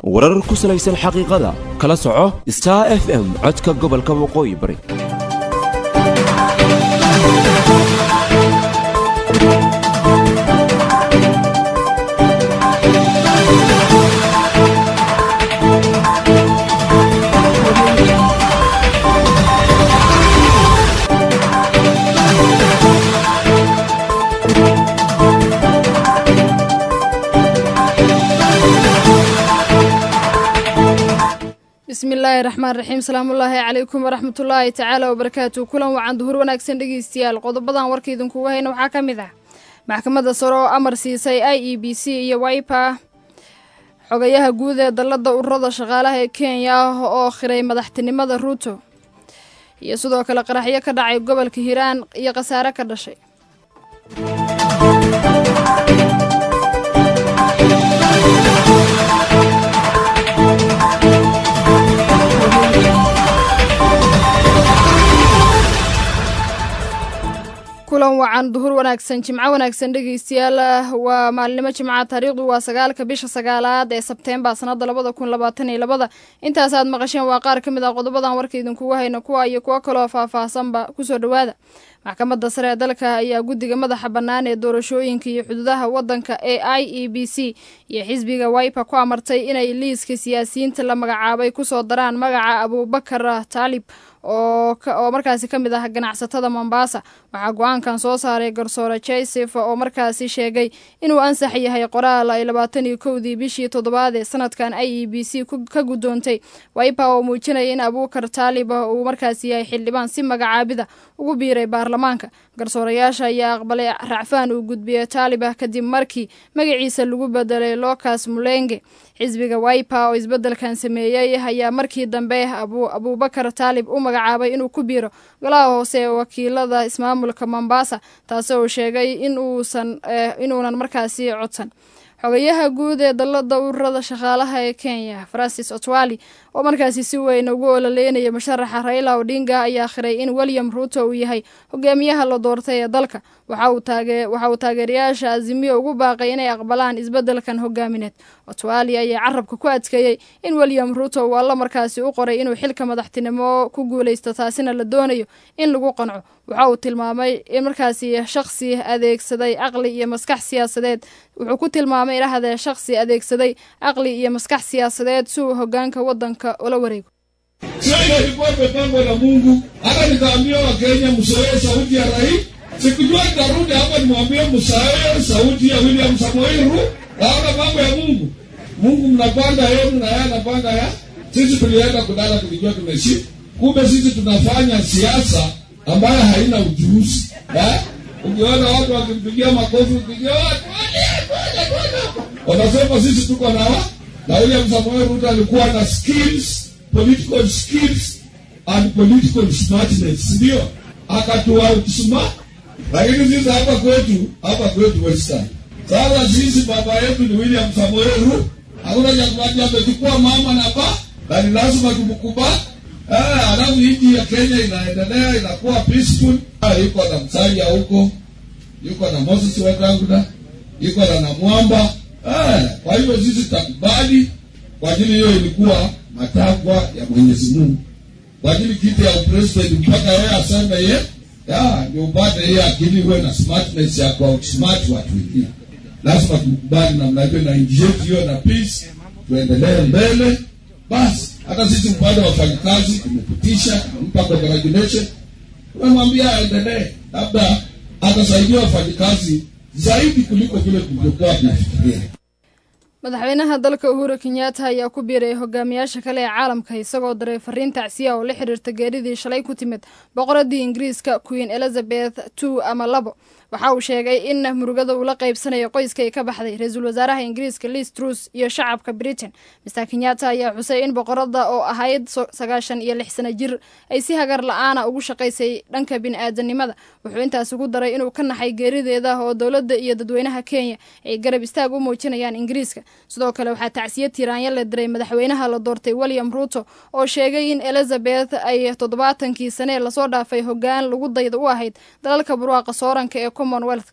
warar ku salaysan xaqiiqada kala soco star f m codka gobolka waqooyi bari bismillaahi raxmaan raxiim salaamullaahi calaykum waraxmatullaahi tacaala wabarakaatu kulan wacan duhur wanaagsan dhegeystayaal qodobadan warka idinkuga hayna waxaa ka mid ah maxkamadda sare oo amar siisay i e b c iyo waipa xogayaha guud ee dalladda ururada shaqaalaha ee kenya ah oo khiray madaxtinimada ruuto iyo sidoo kale qaraxyo ka dhacay gobolka hiiraan iyo khasaare ka dhashay kulan wacan duhur wanaagsan jimco wanaagsan dhegeystayaal waa maalinimo jimca taariikhdu waa sagaalka bisha sagaalaad ee sebteembar sanada labada kun labaatan iyo labada intaas aad maqasheen waa qaar ka mid ah qodobadan warka idinkugu hayna kuwa iyo kuwo kaloo faahfaahsanba kusoo dhowaada maxkamadda sare ee dalka ayaa guddiga madaxa bannaan ee doorashooyinka iyo xuduudaha waddanka ee i e b c iyo xisbiga waipa ku amartay inay liiska siyaasiyiinta la magacaabay kusoo daraan magaca abuubakar taalib oo markaasi ka mid ah ganacsatada mombasa waxaa go-aankan soo saaray garsoore joseph oo markaasi sheegay inuu ansax yahay qoraal ay labaatan iyo kowdii bishii toddobaad ee sanadkan i e b c ka guddoontay waipa oo muujinaya in abuukar taalib uu markaasi yahay xildhibaan si magacaabida ugu biiray baarlamaanka garsoorayaasha ayaa aqbalay racfaan uu gudbiyey taalibah kadib markii magaciisa lagu bedelay lucas mulenge xisbiga waipa oo isbeddelkan sameeyey ayaa markii dambe abuubakar taalib u magacaabay inuu ku biiro golaha hoose ee wakiilada ismaamulka mombasa taasi uu sheegay inuunan markaasi codsan xogayaha guud ee dalladda ururada shaqaalaha ee kenya francis otwali oo markaasi si weyn ugu ololeynaya musharaxa raila odinga ayaa khiray in william ruuto uu yahay hogaamiyaha la doortay ee dalka waxa uu taageerayaasha azimiyo ugu baaqay inay aqbalaan isbeddelkan hogaamineed otwali ayaa carabka ku adkeeyey in william ruuto uu alla markaasi u qoray inuu xilka madaxtinimo ku guuleysto taasina la doonayo in lagu qanco waxa uu tilmaamay in markaasi shaqsi adeegsaday caqli iyo maskax siyaasadeed wuxuu ku tilmaamay idhahdee shaqsi adeegsaday caqli iyo maskax siyaasadeed si uu hogaanka waddanka ula wareego Sio ile ilikuwa imepangwa na Mungu. Hata nikaambia Wakenya msoee sauti ya rais. Sikujua nitarudi hapa nimwambie msoee sauti ya William Samoei Ruto. Naona mambo ya Mungu. Mungu mnapanga yenu na yeye anapanga ya. Sisi tulienda kulala tulijua tumeshinda. Kumbe sisi tunafanya siasa ambayo haina ujuzi. Eh? Ukiona watu wakimpigia makofi ukipigia watu wanasema sisi tuko na wa na William Samoei Ruto alikuwa na skills, political skills and political smartness, ndio akatua outsmart. Lakini sisi hapa kwetu, hapa kwetu Western, sasa sisi baba yetu ni William Samoei Ruto, hakuna cha kubati, amechukua mama na ba na ni lazima tumkubali. Eh, alafu nchi ya Kenya inaendelea inakuwa peaceful. Ah, yuko na Msalia huko, yuko na Moses Wetangula, yuko na Namwamba. Eh, kwa hivyo sisi tutakubali kwa ajili hiyo ilikuwa matakwa ya Mwenyezi Mungu, kwa ajili kiti ya upresident mpaka yeye aseme ye ya ndio upate hiyo akili, uwe na smartness ya kwa outsmart watu wengine. Lazima tukubali namna hiyo, na nchi yetu hiyo na peace, tuendelee mbele basi. Hata sisi upande wa wafanyakazi tumepitisha, tumempa congratulation, tumemwambia aendelee, labda atasaidia wafanyakazi zaidi kuliko vile tulivyokuwa tunafikiria. madaxweynaha dalka uhuru kenyatta ayaa ku biiray hogaamiyaasha kale ee caalamka isagoo daray fariin tacsiya oo la xiriirta geeridii shalay ku timid boqoradii ingiriiska queen elizabeth two ama labo waxa uu sheegay in murugada uu la qaybsanayo qoyska ay ka baxday ra-iisul wasaaraha ingiriiska liz trus iyo shacabka britain mister kenyatta ayaa xusay in boqorada oo ahayd sagaashan iyo lix sano jir ay si hagar la-aana ugu shaqaysay dhanka bini-aadanimada wuxuu intaas ugu daray inuu ka naxay geerideeda oo dowladda iyo dadweynaha kenya ay garab istaag u muujinayaan ingiriiska sidoo kale waxaa tacsiya tiiraanya la diray madaxweynaha la doortay william ruuto oo sheegay in elizabeth ay toddobaatankii sanee lasoo dhaafay hogaan lagu dayda u ahayd dalalka barwaaqa sooranka ee commonwealth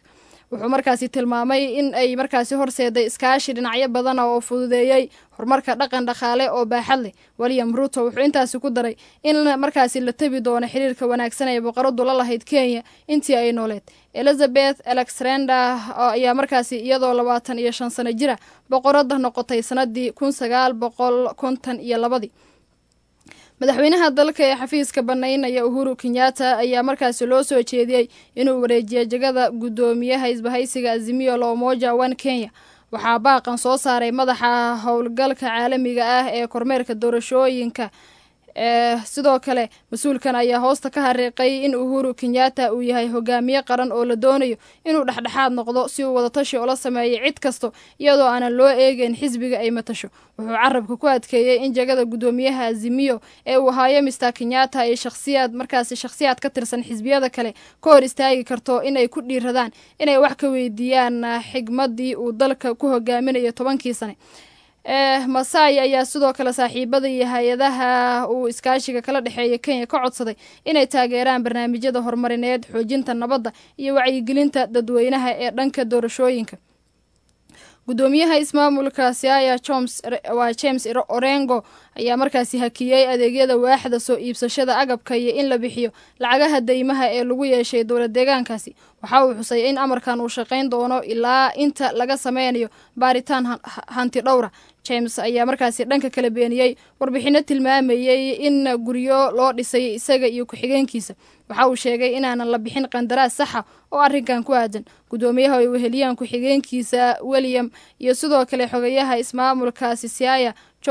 wuxuu markaasi tilmaamay in ay markaasi horseeday iskaashi dhinacyo badana oo fududeeyey horumarka dhaqan dhaqaale oo baaxad leh william ruto wuxuu intaasi ku daray in markaasi la tebi doono xiriirka wanaagsan ee boqoradu la lahayd kenya intii ay nooleed elizabeth alexander ayaa markaasi iyadoo labaatan iyo shan sano jira boqorada noqotay sanadii kun sagaal boqol konton iyo labadii madaxweynaha dalka ee xafiiska banaynaya uhuru kenyatta ayaa markaasi loo soo jeediyey inuu wareejiyo jegada guddoomiyaha isbahaysiga azimio la umoja one kenya waxaa baaqan soo saaray madaxa howlgalka caalamiga ah ee kormeerka doorashooyinka sidoo kale mas-uulkan ayaa hoosta ka hariiqay in uhuru kenyatta uu yahay hogaamiye qaran oo la doonayo inuu dhexdhexaad noqdo si uu wadatashi ula sameeyay cid kasto iyadoo aanan loo eegeyn xisbiga ay matasho wuxuu carabka ku adkeeyey in jegada guddoomiyaha azimiyo ee uu ahaayo mister kenyatta ay shakhsiyaad markaasi shakhsiyaad ka tirsan xisbiyada kale ka hor istaagi karto inay ku dhiiradaan inay wax ka weydiiyaan xigmadii uu dalka ku hogaaminayo tobankii sane masai ayaa sidoo kale saaxiibada iyo hay-adaha uu iskaashiga kala dhexeeya kenya ka codsaday inay taageeraan barnaamijyada horumarineed xoojinta nabadda iyo wacyigelinta dadweynaha ee dhanka doorashooyinka guddoomiyaha ismaamulka siaya joms waa james orengo ayaa markaasi hakiyey adeegyada waaxda soo iibsashada agabka iyo in la bixiyo lacagaha deymaha ee lagu yeeshay dowlad deegaankaasi waxa uu xusay in amarkan uu shaqayn doono ilaa inta laga sameynayo baaritaan hanti dhowra james ayaa markaasi dhanka kala beeniyey warbixino tilmaamayey in guryo loo dhisay isaga iyo ku-xigeenkiisa waxa uu sheegay inaanan la bixin qandaraas saxa oo arrinkan ku aadan guddoomiyaha ay weheliyaan ku-xigeenkiisa william iyo sidoo kale xogayaha ismaamulkaasi siaya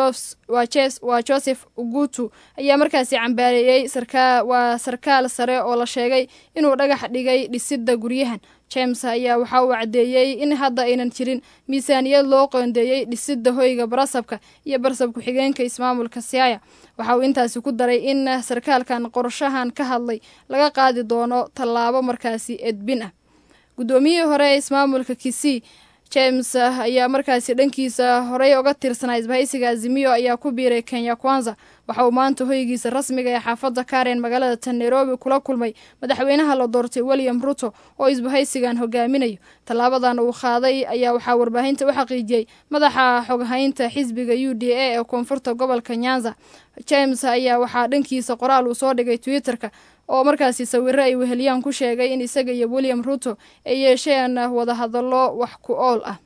waa joseph ugutu ayaa markaasi cambaareeyey waa sarkaal sare oo la sheegay inuu dhagax dhigay dhisidda guryahan james ayaa waxa uu caddeeyey in hadda aynan jirin miisaaniyad loo qoondeeyey dhisidda hoyga barasabka iyo barasab ku-xigeenka ismaamulka siaya waxa uu intaasi ku daray in sarkaalkan qorshahan ka hadlay laga qaadi doono tallaabo markaasi edbin ah guddoomiyihii hore ee ismaamulka kisii james ayaa markaasi dhankiisa horey oga tirsanaa isbahaysiga azimiyo ayaa ku biiray kenya kwanza waxa uu maanta hoygiisa rasmiga ee xaafadda karen magaalada tan nairobi kula kulmay madaxweynaha la doortay william ruto oo isbahaysigan hogaaminayo tallaabadan uu qaaday ayaa waxaa warbaahinta u xaqiijiyey madaxa xoghaynta xisbiga u d a ee koonfurta gobolka nyanza james ayaa waxaa dhankiisa qoraal uu soo dhigay twitter-ka oo markaasi sawiro ay weheliyaan ku sheegay in isaga iyo william ruto ay yeesheen wadahadallo wax ku ool ah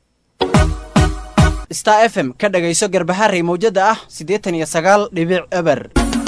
star f m ka dhagayso garbaharey mawjada ah siddeetan iyo sagaal dhibic eber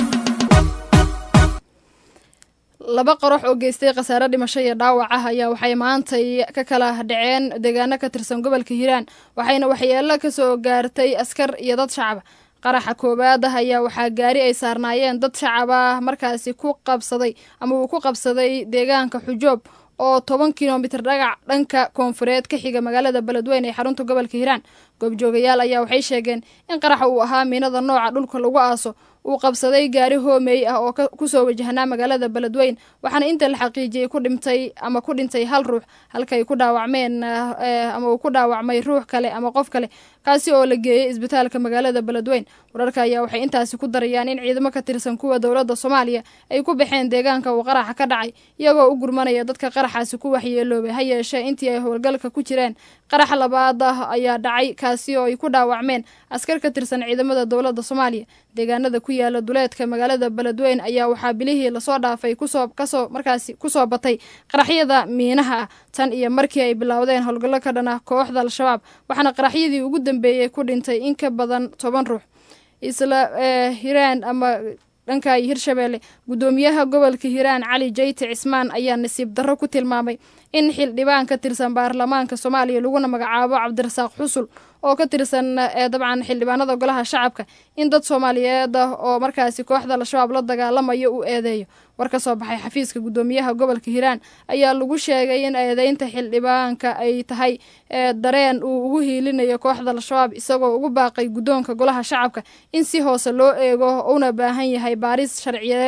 laba qarax oo geystay khasaare dhimasho iyo dhaawac ah ayaa waxay maantay ka kala dhaceen deegaano ka tirsan gobolka hiiraan waxayna waxyeelo ka soo gaartay askar iyo dad shacaba qaraxa koowaad ah ayaa waxaa gaari ay saarnaayeen dad shacaba markaasi ku qabsaday ama uu ku qabsaday deegaanka xujoob oo toban kilomitir dhagac dhanka koonfureed ka xiga magaalada beledweyne ee xarunta gobolka hiiraan goobjoogayaal ayaa waxay sheegeen in qaraxa uu ahaa miinada nooca dhulka lagu aaso uu qabsaday gaari hoomey ah oo kusoo wajahnaa magaalada beledweyn waxaana inta la xaqiijiyey ku dhimtay ama ku dhintay hal ruux halkay ku dhaawacmeen ama uu ku dhaawacmay ruux kale ama qof kale kaasi oo la geeyey isbitaalka magaalada beledweyn wararka ayaa waxay intaasi ku darayaan in ciidamo ka tirsan kuwa dowladda soomaaliya ay ku baxeen deegaanka uu qaraxa ka dhacay iyagoo u gurmanaya dadka qaraxaasi ku waxyeeloobay ha yeeshee intii ay howlgalka ku jireen qarax labaad ah ayaa dhacay kaasi oo ay ku dhaawacmeen askar ka tirsan ciidamada dowladda soomaaliya deegaanada ku yaala duleedka magaalada beledweyn ayaa waxaa bilihii lasoo dhaafay kusoo kasoo markaasi kusoo batay qaraxyada miinaha ah tan iyo markii ay bilowdeen howlgallo ka dhan ah kooxda al-shabaab waxaana qaraxyadii ugu dambeeyey ku dhintay in ka badan toban ruux isla hiraan ama dhanka hirshabeelle guddoomiyaha gobolka hiiraan cali jayte cismaan ayaa nasiib darro ku tilmaamay in xildhibaan ka tirsan baarlamaanka soomaaliya laguna magacaabo cabdirasaaq xusul oo ka tirsan dabcan xildhibaanada golaha shacabka in dad soomaaliyeed ah oo markaasi kooxda al-shabaab la dagaalamayo uu eedeeyo war ka soo baxay xafiiska guddoomiyaha gobolka hiiraan ayaa lagu sheegay in eedeynta xildhibaanka ay tahay dareen uu ugu hiilinayo kooxda al-shabaab isagoo ugu baaqay guddoonka golaha shacabka in si hoose loo eego una baahan yahay baaris sharciyeed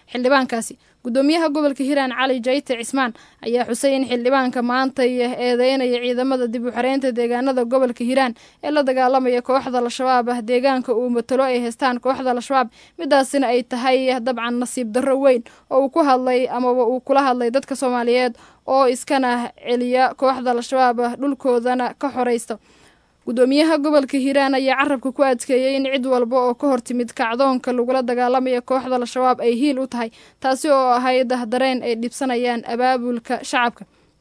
xildhibaankaasi gudoomiyaha gobolka hiiraan cali jayte cismaan ayaa xusay in xildhibaanka maantay eedeynaya ciidamada dib u xareynta deegaanada gobolka hiiraan ee la dagaalamaya kooxda al-shabaab ah deegaanka uu matalo ay haystaan kooxda al-shabaab midaasina ay tahay dabcan nasiib darro weyn oo uu ku hadlay amaba uu kula hadlay dadka soomaaliyeed oo iskana celiya kooxda al-shabaab ah dhulkoodana ka xoreysta gudoomiyaha gobolka hiiraan ayaa carabka ku adkeeyey in cid walba oo ka hortimid kacdoonka lagula dagaalamaya kooxda al-shabaab ay hiil u tahay taasi oo ahayd dareen ay dhibsanayaan abaabulka shacabka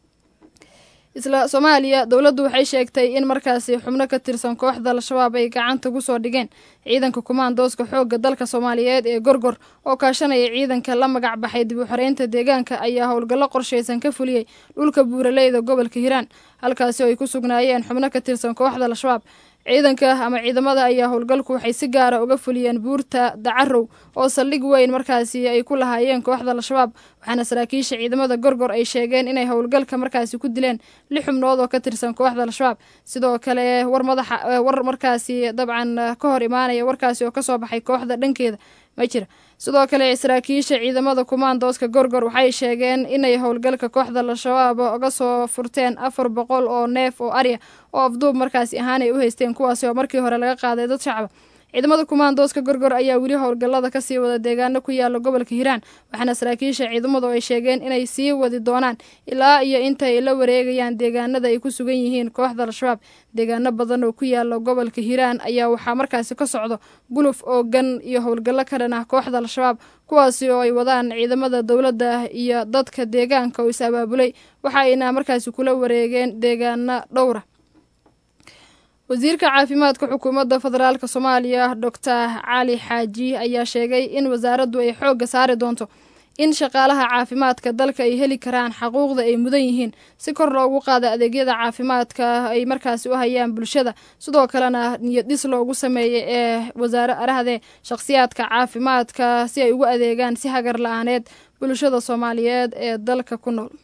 isla soomaaliya dowladdu waxay sheegtay in markaasi xubno ka tirsan kooxda al-shabaab ay gacanta ku soo dhigeen ciidanka kumaandooska xoogga dalka soomaaliyeed ee gorgor oo kaashanaya ciidanka la magac baxay dib u xoreynta deegaanka ayaa howlgallo qorshaysan ka fuliyey dhulka buuraleyda gobolka hiiraan halkaasi oo ay ku sugnaayeen xubno ka tirsan kooxda al-shabaab ciidanka ama ciidamada ayaa howlgalku waxay si gaara uga fuliyeen buurta dacarow oo saldhig weyn markaasi ay ku lahaayeen kooxda al-shabaab waxaana saraakiisha ciidamada gorgor ay sheegeen inay howlgalka markaasi ku dileen lix xubnood oo ka tirsan kooxda al-shabaab sidoo kale war madaxa war markaasi dabcan ka hor imaanaya warkaasi oo kasoo baxay kooxda dhankeeda ma jira sidoo kale saraakiisha ciidamada kumaandooska gorgor waxay sheegeen inay howlgalka kooxda al-shabaab uga soo furteen afar boqol oo neef oo arya oo afduub markaasi ahaan ay u haysteen kuwaasi oo markii hore laga qaaday dad shacaba ciidamada kumaandooska gorgor ayaa weli howlgallada kasii wada deegaano ku yaala gobolka hiiraan waxaana saraakiisha ciidamadu ay sheegeen inay sii wadi doonaan ilaa iyo inta ay la wareegayaan deegaanada ay ku sugan yihiin kooxda al-shabaab deegaano badan oo ku yaala gobolka hiiraan ayaa waxaa markaasi ka socdo guluf oogan iyo howlgallo ka dhan ah kooxda al-shabaab kuwaasi oo ay wadaan ciidamada dowladda iyo dadka deegaanka oo is abaabulay waxa ayna markaasi kula wareegeen deegaano dhowra wasiirka caafimaadka xukuumadda federaalk soomaaliya doctor cali xaaji ayaa sheegay in wasaaraddu ay xoogga saari doonto in shaqaalaha caafimaadka dalka ay heli karaan xaquuqda ay mudan yihiin si kor loogu qaada adeegyada caafimaadka ay markaasi u hayaan bulshada sidoo kalena niyad dhis loogu sameeyay ee wasaare arahdee shakhsiyaadka caafimaadka si ay ugu adeegaan si hagar la-aaneed bulshada soomaaliyeed ee dalka ku nool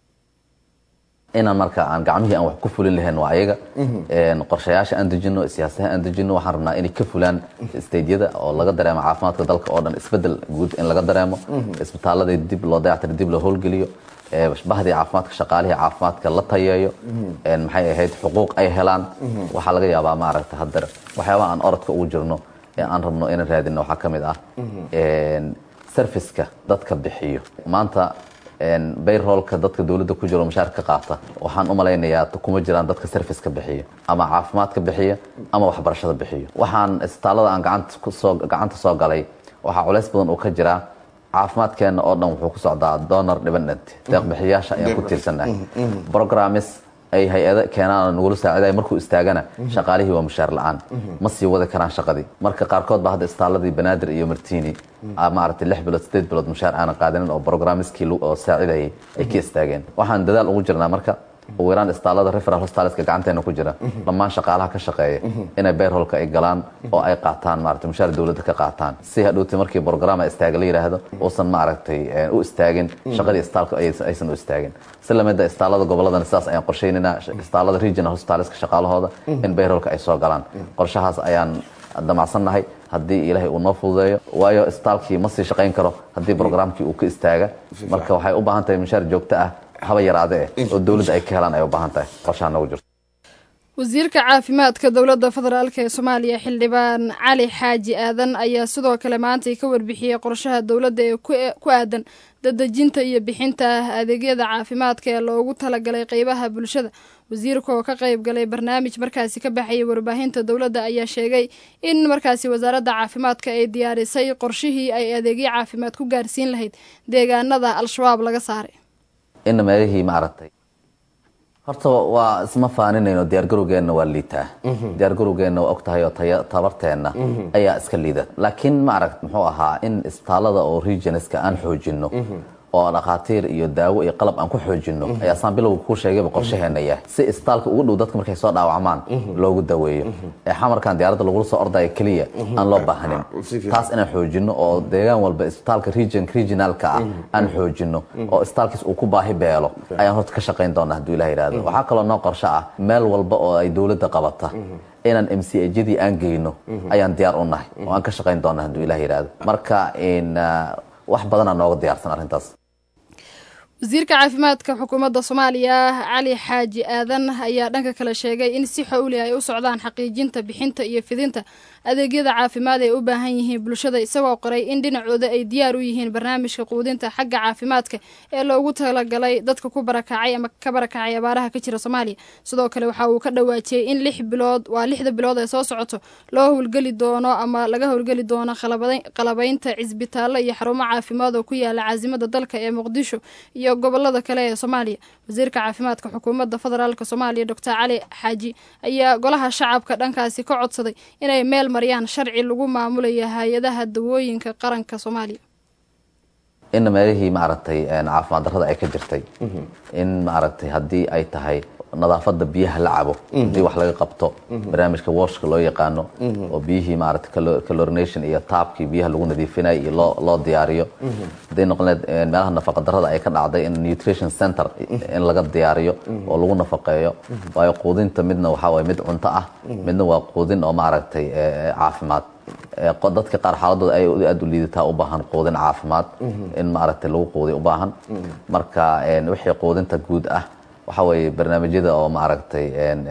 inaan marka aan gacmihii aan wax ku fulin lahayn waa ayaga qorshayaasha aan dejino siyaasadaha aan dejino waxaan rabnaa inay ka fulaan stadeyada oo laga dareemo caafimaadka dalka oo dhan isbedel guud in laga dareemo isbitaaladii dib loo dayactiro dib loo howlgeliyo bahdii caafimaadka shaqaalihii caafimaadka la tayeeyo maxay ahayd xuquuq ay helaan waxaa laga yaabaa maaragta haddar waxyaabaha aan orodka ugu jirno ee aan rabno inaan raadino waxaa ka mid ah serviceka dadka bixiyo maanta bayroolka dadka dowladda ku jiro mushaarka ka qaata waxaan u malaynayaa kuma jiraan dadka serviceka bixiya ama caafimaadka bixiya ama waxbarashada bixiyo waxaan isbitaalada aan gacanta soo galay waxaa culays badan uu ka jiraa caafimaadkeena oo dhan wuxuu ku socdaa donor dependent deeqbixiyaasha ayaan ku tiirsannahay programmes ay hay-ada keenaan nagula saaciday markuu istaagana shaqaalihii waa mushaar la-aan ma sii wadi karaan shaqadii marka qaarkood baa hadda istaaladii banaadir iyo martini maaragtay lix bilood sideed bilood mushaar aanan qaadanin oo programmeskii oo saacidayay ay ka istaageen waxaan dadaal ugu jirnaa marka ugu yaraan istaalada referal hospitaleska gacanteena ku jira dhammaan shaqaalaha ka shaqeeya inay bayrholka ay galaan oo ay qaataan maaragtay mushaar dowladda ka qaataan si hadhowti markii programa istaaga la yidhaahdo uusan maaragtay u istaagin shaqadii istaalka aysan u istaagin si lamida istaalada gobolladana sidaas ayaan qorshaynaynaa istaalada regional hospitaleska shaqaalahooda in bayrholka ay soo galaan qorshahaas ayaan damacsannahay haddii ilaahay uu noo fududeeyo waayo istaalkii ma sii shaqayn karo haddii programkii uu ka istaaga marka waxay u baahan tahay mushaar joogto ah haba yaraade eh oo dowladda ay ka helaan ay u baahan tahay qorshaha noogu jirto wasiirka caafimaadka dowladda federaalk ee soomaaliya xildhibaan cali xaaji aadan ayaa sidoo kale maantay ka warbixiyey qorshaha dowladda ee ku aadan dadejinta iyo bixinta adeegyada caafimaadka ee loogu talagalay qeybaha bulshada wasiirka oo ka qayb galay barnaamij markaasi ka baxayay warbaahinta dowladda ayaa sheegay in markaasi wasaaradda caafimaadka ay diyaarisay qorshihii ay adeegyo caafimaad ku gaarsiin lahayd deegaanada al-shabaab laga saaray ina meelihii maaragtay horta waa isma faaninayno diyaargarowgeenna waa liitaa diyaargarowgeenna waa og tahay oo tabarteenna ayaa iska liida laakiin maaragt muxuu ahaa in isbitaalada oo regionska aan xoojino oo dhakhaatiir iyo daawo iyo qalab aan ku xoojino ayaa saan bilowga kuu sheegayba qorshaheena yahay si isbitaalka ugu dhow dadka markay soo dhaawacmaan loogu daweeyo ee xamarkan diyaaradda lagula soo ordaya keliya aan loo baahnin taas inaan xoojino oo deegaan walba isbitaalka region regionalka ah aan xoojino oo isbitaalkiis uu ku baahi beelo ayaan horta ka shaqayn doonaa hadduu ilah yidhahdo waxaa kaloo noo qorsho ah meel walba oo ay dowladda qabata inaan m c ajadii aan geyno ayaan diyaar u nahay oo aan ka shaqayn doonaa hadduu ilah yidhahdo marka wax badanaa nooga diyaarsan arrintaas wasiirka caafimaadka xukuumadda soomaaliya cali xaaji aadan ayaa dhanka kale sheegay in si xowli ay u socdaan xaqiijinta bixinta iyo fidinta adeegyada caafimaad ay u baahan yihiin bulshada isagoo qoray in dhinacooda ay diyaar u yihiin barnaamijka quudinta xagga caafimaadka ee loogu talagalay dadka ku barakacay ama ka barakacay abaaraha ka jira soomaaliya sidoo kale waxa uu ka dhawaajiyey in lix bilood waa lixda bilood ee soo socoto loo howlgeli doono ama laga howlgeli doono qalabaynta cisbitaallo iyo xarumo caafimaad oo ku yaala caasimada dalka ee muqdisho iyo gobolada kale ee soomaaliya wasiirka caafimaadka xukuumadda federaalk soomaaliya doctor cali xaaji ayaa golaha shacabka dhankaasi ka codsaday inay meel mariyaan sharci lagu maamulaya hay-adaha dawooyinka qaranka soomaaliya in meelihii maaragtay caafimaad darrada ay ka jirtay in maaragtay haddii ay tahay nadaafada biyaha la cabo hadii wax laga qabto barnaamijka washka loo yaqaano oo biyihii maarata calorination iyo taabkii biyaha lagu nadiifinay iyo loo loo diyaariyo haday noqon leed meelaha nafaqa darrada ay ka dhacday in nutrition center in laga diyaariyo oo lagu nafaqeeyo waayo quudinta midna waxaa waye mid cunto ah midna waa quudin oo maaragtay caafimaad dadka qaar xaaladooda ay aad u liidataa u baahan quudin caafimaad in maaragtay lagu quudiy u baahan marka wixii quudinta guud ah waxa weeye barnaamijyada oo maaragtay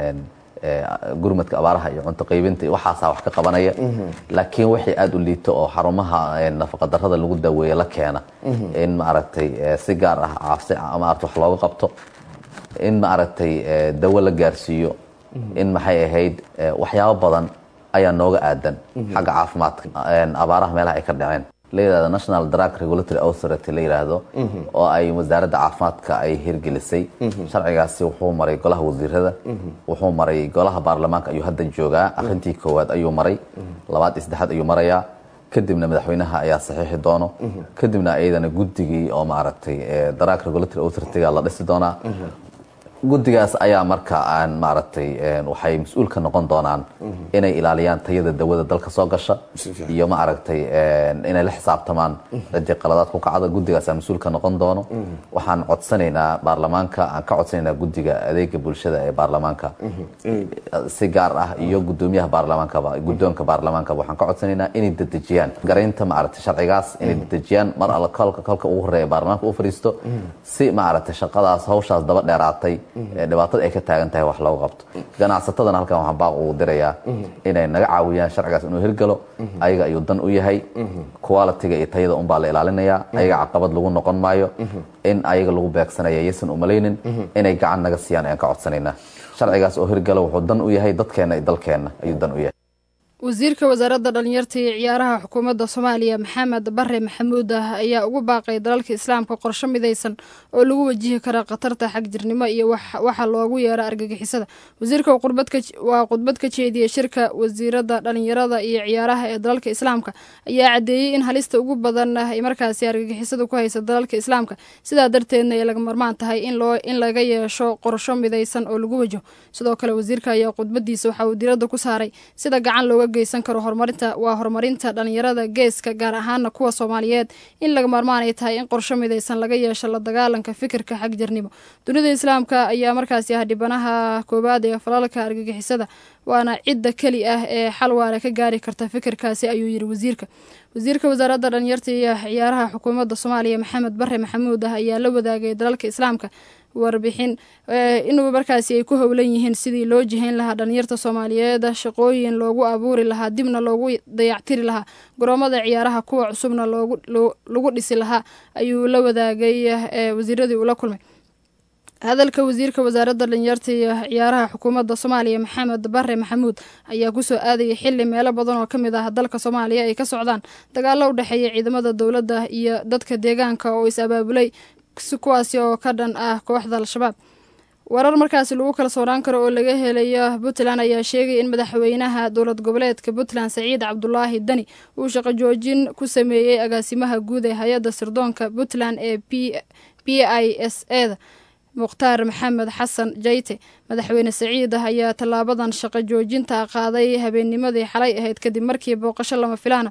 gurmadka abaaraha iyo cunto qaybinta waxaasaa wax ka qabanaya laakiin wixii aada u liito oo xarumaha nafaqa darrada lagu daweeye la keena in maaragtay si gaar ah caafsi maarata wax looga qabto in maaragtay dawo la gaarsiiyo in maxay ahayd waxyaabo badan ayaa nooga aadan xagga caafimaadka abaaraha meelaha ay ka dhaceen la yidhahdo national drug regulatory authority la yidhaahdo oo ay wasaaradda caafimaadka ay hirgelisay sharcigaasi wuxuu maray golaha wasiirada wuxuu maray golaha baarlamaanka ayuu hadda joogaa akhrintii koowaad ayuu maray labaad iyo saddexaad ayuu marayaa kadibna madaxweynaha ayaa saxiixi doono kadibna iyadana guddigii oo maaragtay drug regulatory authority-ga la dhisi doonaa guddigaas ayaa marka aan maaragtay waxay mas-uul ka noqon doonaan inay ilaaliyaan tayada dawada dalka soo gasha iyo maaragtay inay la xisaabtamaan cidii qaladaad ku kacda guddigaasaa mas-uul ka noqon doono waxaan codsanaynaa baarlamaanka aan ka codsanaynaa guddiga adeega bulshada ee baarlamaanka si gaar ah iyo gudoomiyaha baarlamaankaba guddoonka baarlamaankaba waxaan ka codsanaynaa inay dedejiyaan garaynta maaragtay sharcigaas inay dedejiyaan mar alla kolka kolka ugu horeeya baarlamaanka u fadhiisto si maaragtay shaqadaas hawshaas daba dheeraatay dhibaatada ay ka taagan tahay wax looga qabto ganacsatadana halkan waxaan baaq ugu dirayaa inay naga caawiyaan sharcigaas inuu hirgalo ayaga ayuu dan u yahay qualitiga iyo tayada unbaa la ilaalinayaa ayaga caqabad lagu noqon maayo in ayaga lagu beegsanaya yaysan umalaynin inay gacan naga siiyaan ayaan ka codsanaynaa sharcigaas oo hirgalo wuxuu dan u yahay dadkeenna iyo dalkeenna ayuu dan u yahay wasiirka wasaaradda dhalinyarta iyo ciyaaraha xukuumadda soomaaliya maxamed bare maxamuud ah ayaa ugu baaqay dalalka islaamka qorsho midaysan oo lagu wajihi kara khatarta xagjirnimo iyo waxa loogu yeero argagixisada wasiirka waa khudbad ka jeediyey shirka wasiiradda dhalinyarada iyo ciyaaraha ee dalalka islaamka ayaa caddeeyey in halista ugu badan ay markaasi argagixisada ku haysa dalalka islaamka sidaa darteedna ay laga marmaan tahay in laga yeesho qorsho midaysan oo lagu wajaho sidoo kale wasiirka ayaa khudbadiisa waxa uu diradda ku saaray sida gacan looga geysan karo horumarinta waa horumarinta dhalinyarada geeska gaar ahaana kuwa soomaaliyeed in laga maarmaan ay tahay in qorsho midaysan laga yeesho la dagaalanka fikirka xagjirnimo dunida islaamka ayaa markaasi ah dhibanaha koowaad ee falalka argagixisada waana cidda keli ah ee xal waara ka gaari karta fikirkaasi ayuu yiri wasiirka wasiirka wasaaradda dhalinyarta iyo ciyaaraha xukuumadda soomaaliya maxamed bare maxamuud ah ayaa la wadaagay dalalka islaamka warbixin inuu markaasi ay ku howlan yihiin sidii loo jihayn lahaa dhalinyarta soomaaliyeed shaqooyin loogu abuuri lahaa dibna loogu dayactiri lahaa garoomada ciyaaraha kuwa cusubna lagu dhisi lahaa ayuu la wadaagay wasiiradii uu la kulmay hadalka wasiirka wasaaradda dhalinyarta iyo ciyaaraha xukuumadda soomaaliya maxamed bare maxamuud ayaa kusoo aadayay xili meelo badan oo kamid ah dalka soomaaliya ay ka socdaan dagaalo u dhexeeya ciidamada dowladda iyo dadka deegaanka oo is abaabulay kuwaasi oo ka dhan ah kooxda al-shabaab warar markaasi lagu kala soonaan karo oo laga helayo puntland ayaa sheegay in madaxweynaha dowlad goboleedka puntland saciid cabdulaahi dani uu shaqo joojin ku sameeyey agaasimaha guud ee hay-adda sirdoonka puntland ee p i s eda mukhtaar maxamed xasan jayte madaxweyne saciid ah ayaa tallaabadan shaqo joojinta qaaday habeennimadii xalay ahayd kadib markii booqasho lama filaana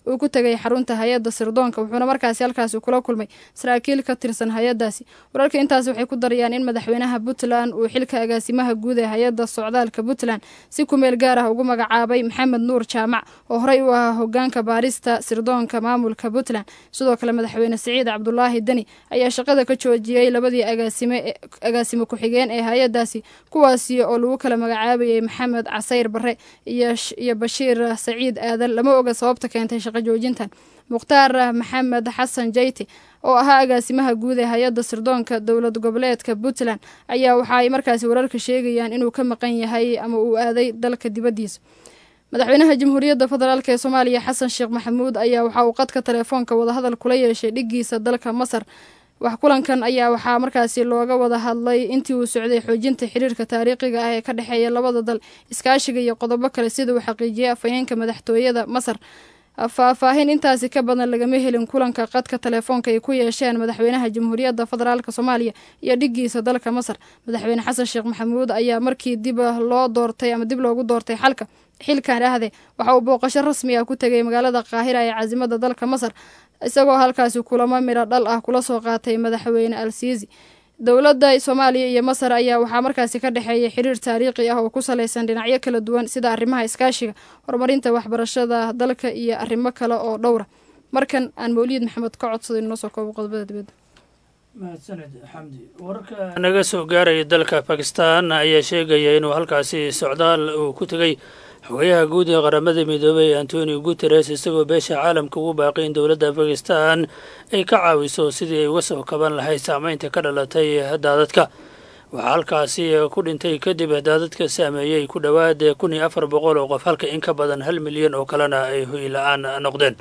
uu ku tegay xarunta hay-adda sirdoonka wuxuuna markaasi halkaasi kula kulmay saraakiil ka tirsan hay-addaasi wararka intaasi waxay ku darayaan in madaxweynaha puntland uu xilka agaasimaha guud ee hay-adda socdaalka puntland si kumeel gaar ah ugu magacaabay maxamed nuur jaamac oo horey u ahaa hogaanka baarista sirdoonka maamulka puntland sidoo kale madaxweyne siciid cabdulaahi deni ayaa shaqada ka joojiyey labadii agaasime agaasimo ku-xigeen ee hay-addaasi kuwaasi oo lagu kala magacaabayay maxamed casayr bare iyo bashiir saciid aadan lama oga sababta keentay shaqo joojintan mukhtaar maxamed xasan jeyti oo ahaa agaasimaha guud ee hay-adda sirdoonka dowlad goboleedka puntland ayaa waxa ay markaasi wararka sheegayaan inuu ka maqan yahay ama uu aaday dalka dibaddiisa madaxweynaha jamhuuriyadda federaalk ee soomaaliya xasan sheekh maxamuud ayaa waxa uu qadka telefoonka wadahadal kula yeeshay dhigiisa dalka masar wax kulankan ayaa waxaa markaasi looga wada hadlay intii uu socday xoojinta xiriirka taariikhiga ah ee ka dhexeeya labada dal iskaashiga iyo qodobo kale sida uu xaqiijiyay afhayeenka madaxtooyada masar faahfaahin intaasi ka badan lagama helin kulanka qadka telefoonka ay ku yeesheen madaxweynaha jamhuuriyadda federaalk soomaaliya iyo dhigiisa dalka masar madaxweyne xasan sheekh maxamuud ayaa markii dib loo doortay ama dib loogu doortay xalka xilkan ahde waxa uu booqasho rasmi ah ku tegay magaalada qaahira ee caasimada dalka masar isagoo halkaasi kulamo midho dhal ah kula soo qaatay madaxweyne al siisi dowladda soomaaliya iyo masar ayaa waxaa markaasi ka dhexeeya xiriir taariikhi ah oo ku salaysan dhinacyo kala duwan sida arrimaha iskaashiga horumarinta waxbarashada dalka iyo arrimo kale oo dhowra markan aan mawliid maxamed ka codsaday inoo soo koobo qodobada dibadda mahadsaned xamdi wararka naga soo gaaraya dalka bakistan ayaa sheegaya inuu halkaasi socdaal uu ku tegay xogayaha guud ee qaramada midoobay antonio guteres isagoo beesha caalamka ugu baaqay in dowladda bakistan ay ka caawiso sidii ay uga soo kaban lahayd saameynta ka dhalatay daadadka waxaa halkaasi ku dhintay kadib daadadka saameeyey ku dhowaad kun iyo afar boqol oo qof halka in ka badan hal milyan oo kalena ay hoy la-aan noqdeen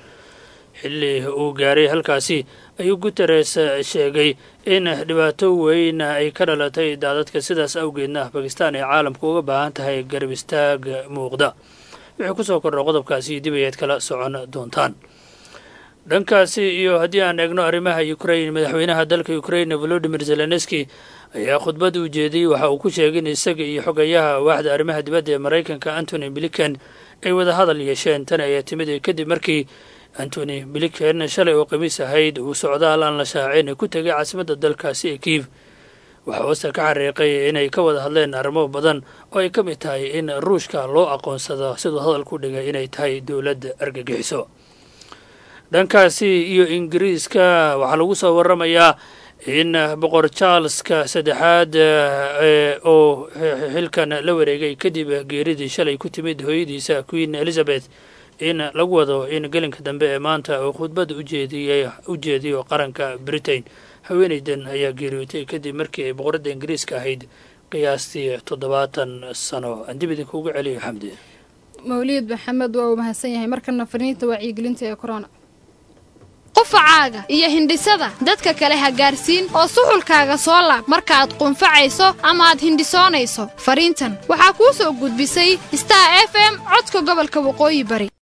xilli uu gaaray halkaasi ayuu guteres sheegay in dhibaato weyn ay ka dhalatay daadadka sidaas awgeedna bakistan ay caalamka uga baahan tahay garab istaag muuqda wixii kusoo kordha qodobkaasi dib ayaad kala socon doontaan dhankaasi iyo haddii aan eegno arrimaha ukrain madaxweynaha dalka ukrain volodimir zelenski ayaa khudbad u jeediyey waxa uu ku sheegay in isaga iyo xogayaha waaxda arrimaha dibadda ee maraykanka antony blinken ay wada hadal yeesheen tan ayaa timid kadib markii antony blinken shalay oo khamiis ahayd uu socdaal aan la shaacin ku tegay caasimadda dalkaasi ee kiiv waxaa hoosta ka xariiqay inay ka wada hadleen arrimo badan oo ay ka mid tahay in ruushka loo aqoonsado siduu hadalku dhigay inay tahay dowladda argagixiso dhankaasi iyo ingiriiska waxaa lagu soo waramayaa in boqor charleska saddexaad oo xilkan la wareegay kadib geeridii shalay ku timid hooyadiisa queen elizabeth in lagu wado in gelinka dambe ee maanta uu khudbad ujeediy u jeediyo qaranka britain haweeneydan ayaa geeriyootay kadib markii ay boqoradda ingiriiska ahayd qiyaastii toddobaatan sano aan dib idinkuugu celiyo xamdi mawliid maxamed waa uu mahadsan yahay markana fariinta wacyigelinta ee corona qufacaaga iyo hindhisada dadka kale ha gaarsiin oo suxulkaaga soo laab markaaad qunfacayso ama aad hindhisoonayso fariintan waxaa kuu soo gudbisay star f m codka gobolka waqooyi bari